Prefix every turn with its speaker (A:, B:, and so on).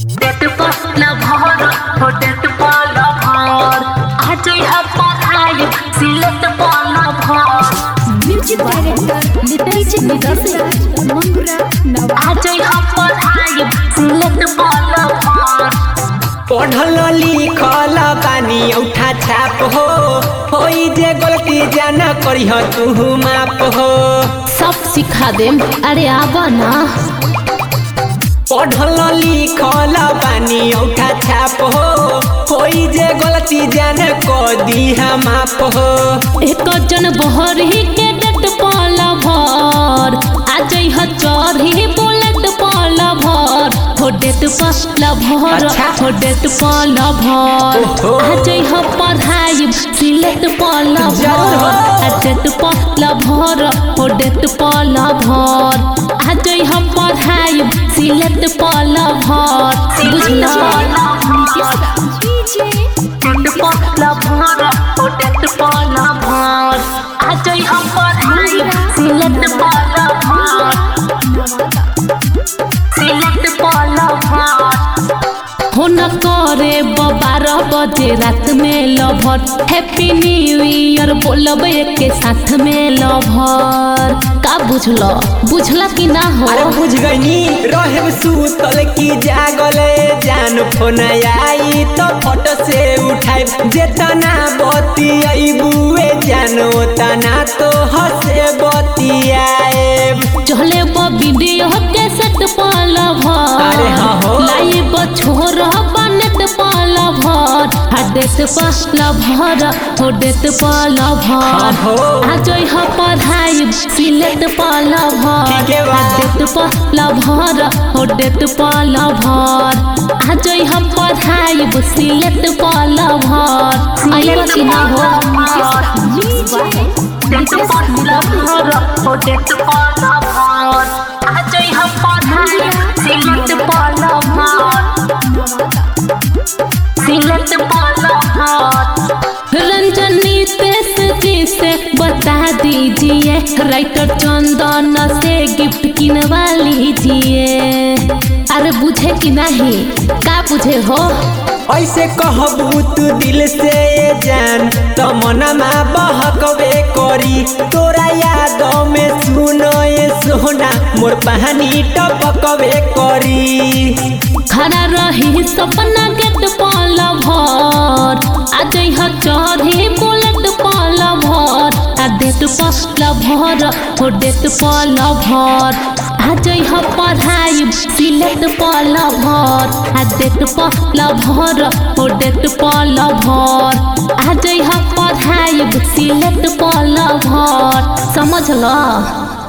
A: Debt पर lover हो debt पर लभर आज यहाँ पढ़ाई सिलेट पर लभर
B: म्यूजिक डायरेक्टर नितेश नितेश मंगुरा नवा
A: आज यहाँ पढ़ाई सिलेट पर लभर
C: पढ़ल लिखल बानी औठा छाप हो होई जे गलती जाना करिह तू माप हो
B: सब सिखा देम अरे आवा ना
C: पढ़ल लिखल बानी औठा छाप हो होई जे गलती जाना क दिहा माप हो
B: एक जन बहरी के डेट पाला भर आज यह चढ़ी बुलेट पाला भर हो डेट पाला भर
C: अच्छा।
B: हो डेट पाला भर
C: ओहो।
B: आज यह पढ़ाई सिलेट पाला
C: जरूर हो।
B: भर आ डेट पाला भर हो डेट पाला भर आज यह पढ़ाई सिलेट पाला भर बुझला
A: डेट पर लभर हो डेट पर लभर आज यहाँ पढ़ाई सिलेट पर लभर सिलेट पर लभर
B: हो न करे बारह बजे रात में लभर हैप्पी न्यू ईयर बोलब के साथ में लभर का बुझल बुझला कि ना हो
C: अरे बुझ गईनी रहे सुतल की जागले जान फोन आई तो फोटो से उठाई जेतना बती बुए जानो तना तो हसे बतियाए
B: चले ब वीडियो के सेट पाल
C: अरे हाँ हो।
B: भर लाइव छोर बनेट पाल भर हाडेट पाल भर हो डेट पाल
C: हाँ हो।
B: भर आज यह पढ़ाई सिलेट पाल भर
C: ठीक है बा।
B: डेट पाल भर हो डेट पाल भर आज यह पढ़ाई सिलेट पाल भर आइबा कि ना हो
A: डेट पर लभर हो डेट पर लभर आज यहाँ पढ़ाई सिलेट पर लभर सिलेट पर लभर
B: रंजनी तेस जी से बता दीजिए राइटर चंदन से गिफ्ट किनवा लीजिए अरे बुझे कि नहीं का बुझे हो
C: ऐसे कहबू तू दिल से ये जान तो मनमा बहकबे करी तोरा याद में सुनो ये सोना मोर पानी टपकबे करी
B: खड़ा रही सपना गेट पाल भर आज यह चढ़ी बुलेट पाल भर आ डेट पाल भर हो डेट पाल भर आज यह पढ़ाई सिलेट पाल भर आ डेट पाल भर हो डेट पाल भर आज यह पढ़ाई सिलेट पाल भर समझ ल